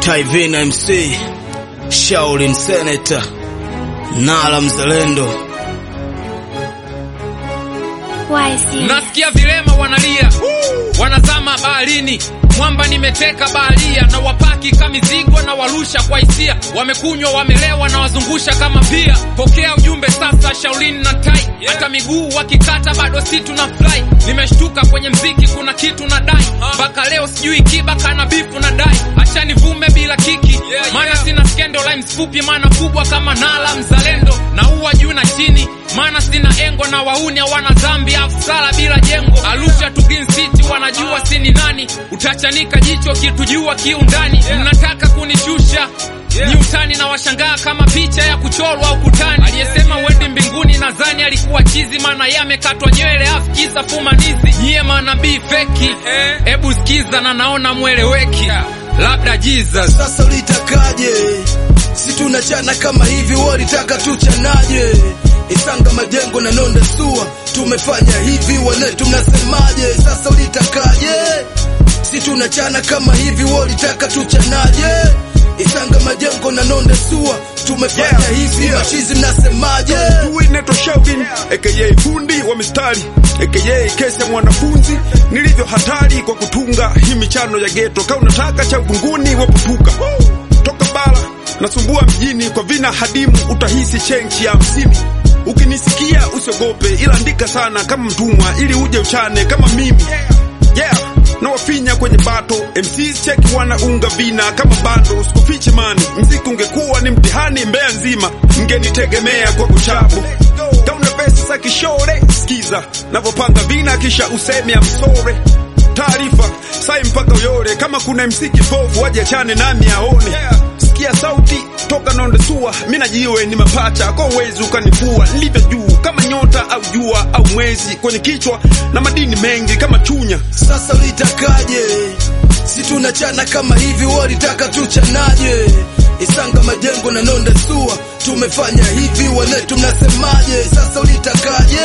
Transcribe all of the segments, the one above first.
Taivina MC, Shaolin Senator, Nala Mzalendo. Nasikia vilema wanalia, wanazama baharini, mwamba nimeteka baharia, na wapaki kamizigo na warusha kwa hisia, wamekunywa wamelewa na wazungusha kama pia. Pokea ujumbe sasa, Shaolin na Tai, hata miguu wakikata bado si tuna fly. Nimeshtuka kwenye mziki, kuna kitu na dai mpaka leo sijui kiba kana bifu na dai, acha nivume bila kiki, maana sina skendo, lines fupi maana kubwa kama Nala Mzalendo, na uwa juu na chini maana sina engo na wauni hawana dhambi, afsala bila jengo. Arusha tu Green City wanajua sini nani, utachanika jicho kitujua kiundani. Mnataka kunishusha ni utani na washangaa kama picha ya kuchorwa ukutani. Aliyesema wendi mbinguni nadhani alikuwa chizi, maana yeye amekatwa nywele afu kisa fumanizi. Nyie manabii feki, hebu sikiza na naona mweleweki, labda Jesus. Sasa ulitakaje? Si tunachana kama hivi, walitaka tuchanaje? Isanga majengo na nonde sua, tumefanya hivi, wanetu mnasemaje? Sasa ulitakaje? Si tunachana kama hivi, walitaka tuchanaje? Isanga majengo na nonde sua, tumefanya Yeah, hivi, yeah. machizi mnasemaje? Huyu inaitwa Shaolin aka fundi wa mistari aka kesi ya mwanafunzi nilivyo hatari kwa kutunga hii michano ya geto. Kama unataka cha uvunguni waputuka toka bara nasumbua mjini kwa vina hadimu, utahisi chenchi ya hamsini. Ukinisikia usiogope, ila andika sana kama mtumwa, ili uje uchane kama mimi yeah na wafinya kwenye bato MCs cheki wanaunga vina kama bando, sikufichi mani, mziki ungekuwa ni mtihani Mbeya nzima, mgenitegemea kwa kuchapo kama una pesa za kishore, sikiza navyopanga vina, kisha useme amsore taarifa sai mpaka uyore, kama kuna MC kipofu waje achane nami aone sikia sauti toka nonde sua, mi najiwe ni mapacha kwa uwezi ukanifua, nilivyo juu kama nyota au jua au mwezi, kwenye kichwa na madini mengi kama chunya Sasa ulitakaje? Si tunachana kama hivi, walitaka tuchanaje? Isanga majengo na nonde sua, tumefanya hivi, wanetu mnasemaje? Sasa ulitakaje?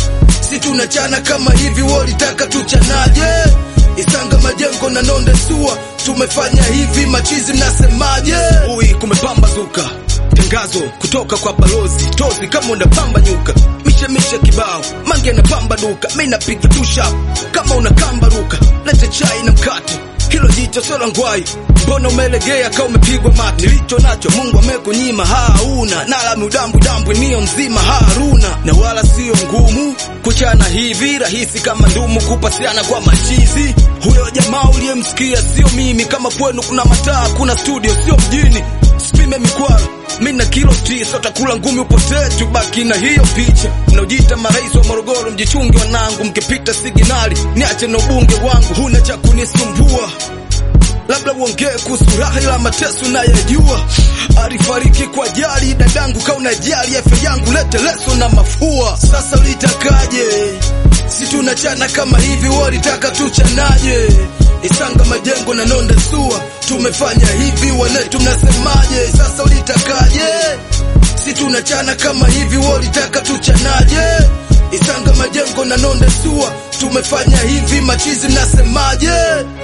Si tunachana kama hivi, walitaka tuchanaje? Isanga majengo na nonde sua, tumefanya hivi, machizi mnasemaje? Ui, kumepambazuka tangazo kutoka kwa balozi tozi, kama unapamba nyuka mishe mishe kibao mange na pamba duka, mi napiga tusha kama unakamba ruka, lete chai na mkate, hilo jicho sio la ngwai, mbona umelegea kama umepigwa mate? Nilicho nacho Mungu amekunyima, hauna nala miudambu dambu nio nzima haruna, na wala sio ngumu kuchana hivi rahisi kama ndumu kupasiana kwa machizi. Huyo jamaa uliyemsikia sio mimi, kama kwenu kuna mataa, kuna studio, sio mjini. Sipime mikwaro mi na kilo tisa, utakula ngumi upotee, tubaki na hiyo picha. Mnaojiita marais wa Morogoro, mjichunge wanangu, mkipita siginali niache na ubunge wangu, huna cha kunisumbua labda uongee kuhusu raha la mateso nayajua. Alifariki kwa ajali dadangu, kauna jali afya yangu, lete leso na mafua. Sasa ulitakaje? Si tunachana kama hivi, walitaka tuchanaje? Isanga majengo na nonde sua, tumefanya hivi, wanetu mnasemaje? Sasa ulitakaje? Si tunachana kama hivi, walitaka tuchanaje? Isanga majengo na nonde sua, tumefanya hivi, machizi mnasemaje?